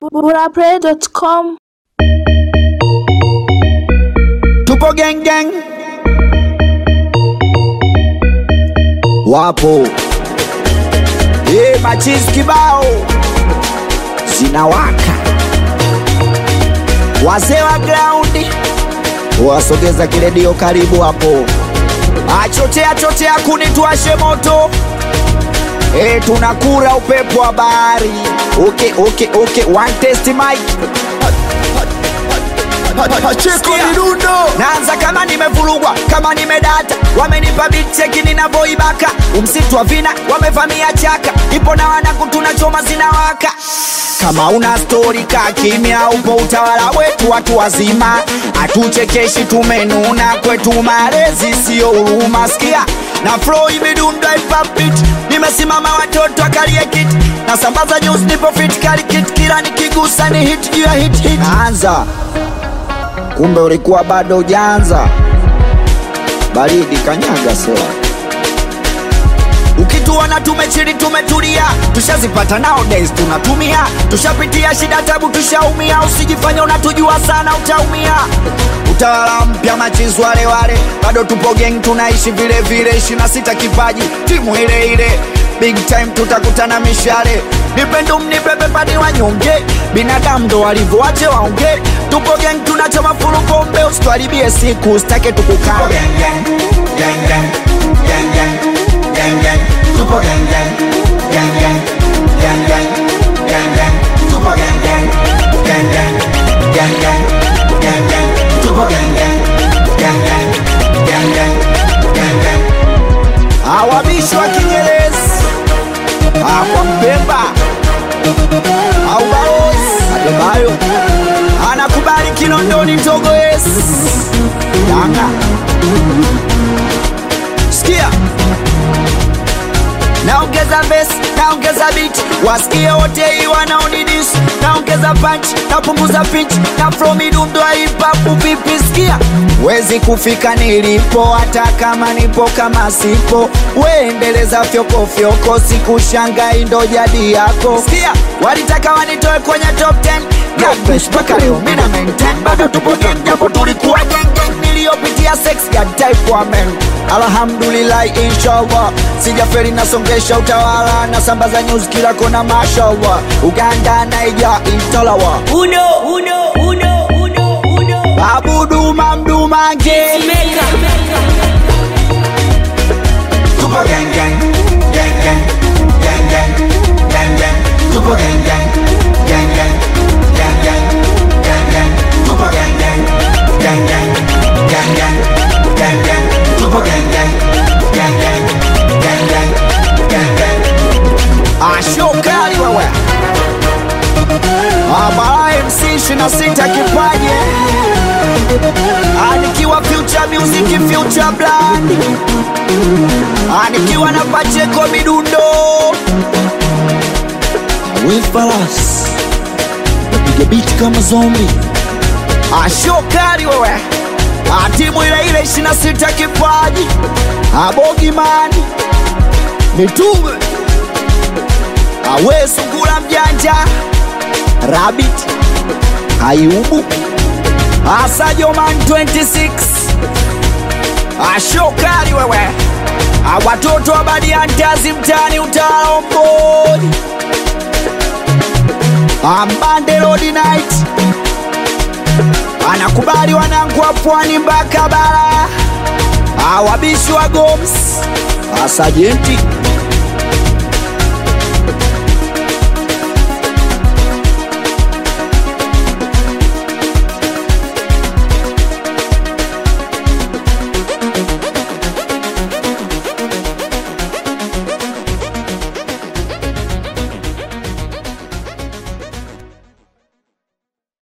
burapray.com Tupo gang gang, wapo e machizi kibao zinawaka, wazee wa graundi wasogeza kiredio karibu hapo, achotea chotea kuni tuashe moto e, tunakura upepo wa bahari. Okay, okay, okay. One test mic Pacheko Sikia. Mirundo naanza kama nimevurugwa kama nimedata wamenipa bicheki ninavyoibaka umsitu wa vina wamevamia chaka ipo na wanangu tunachoma zinawaka kama una stori ka kimya upo utawala wetu watu wazima hatuchekeshi tumenuna kwetu malezi siyo huruma sikia na flow imedunda ipapit nimesimama watoto akalie kiti nasambaza news nipo fit kali kit kila nikigusa ni hit juu ya hit hit anza kumbe ulikuwa bado ujaanza. Baridi kanyaga sela. Ukituona tumechili tumetulia, tushazipata nowadays tunatumia, tushapitia shida tabu, tushaumia. Usijifanye unatujua sana, utaumia. Utawala mpya machizi wale wale, bado tupo gang, tunaishi vile vile, ishirini na sita kipaji, timu ile ile big time tutakutana mishale nipe mnipe pepani wanyonge binadamu ndo walivyoache waonge tupo gang tunachoma fulu pombe usitwaribie siku usitake tukukane awabishi wa kinyerezi akwa mpemba au barozi adebayo anakubali kinondoni togoes yanga sikia naongeza bes naongeza bit wasikie wote hii wanaonidis naongeza punch napunguza pitch na flow midundo ya hip hop vipi sikia wezi kufika nilipo hata kama nipo kama sipo weendeleza fyokofyoko sikushangai ndo jadi yako sikia walitaka wanitoe kwenye top 10 Gabesh mpaka leo mina maintain bado tupo gang japo tulikuwa gang gang niliyopitia sex ya type wa men alhamdulillah inshallah sijaferi nasongesha utawala nasambaza news kila kona mashallah uganda naija italawa Uno, uno, uno, uno, uno. babuduma mdumange Tupo gang gang Gang gang Gang gang Gang gang Tupo gang gang Gang gang Gang gang Gang gang Tupo gang gang Gang gang Gang gang Gang gang Tupo gang gang Gang gang Gang gang Gang gang ashokali wewe abara mc 26 kipaje anikiwa future music future brand anikiwa na pacheko midundo wifalas napiga biti kama zombi ashokali wewe atimu ile ile 26 kipaji abogimani mitume awe sungula mjanja rabbit ayubu asajoman 26 ashokali wewe awatoto wa badiantazi mtani utaomboni ambande rodi night anakubali wanangu wa pwani mpaka bara awabishi wa goms asajenti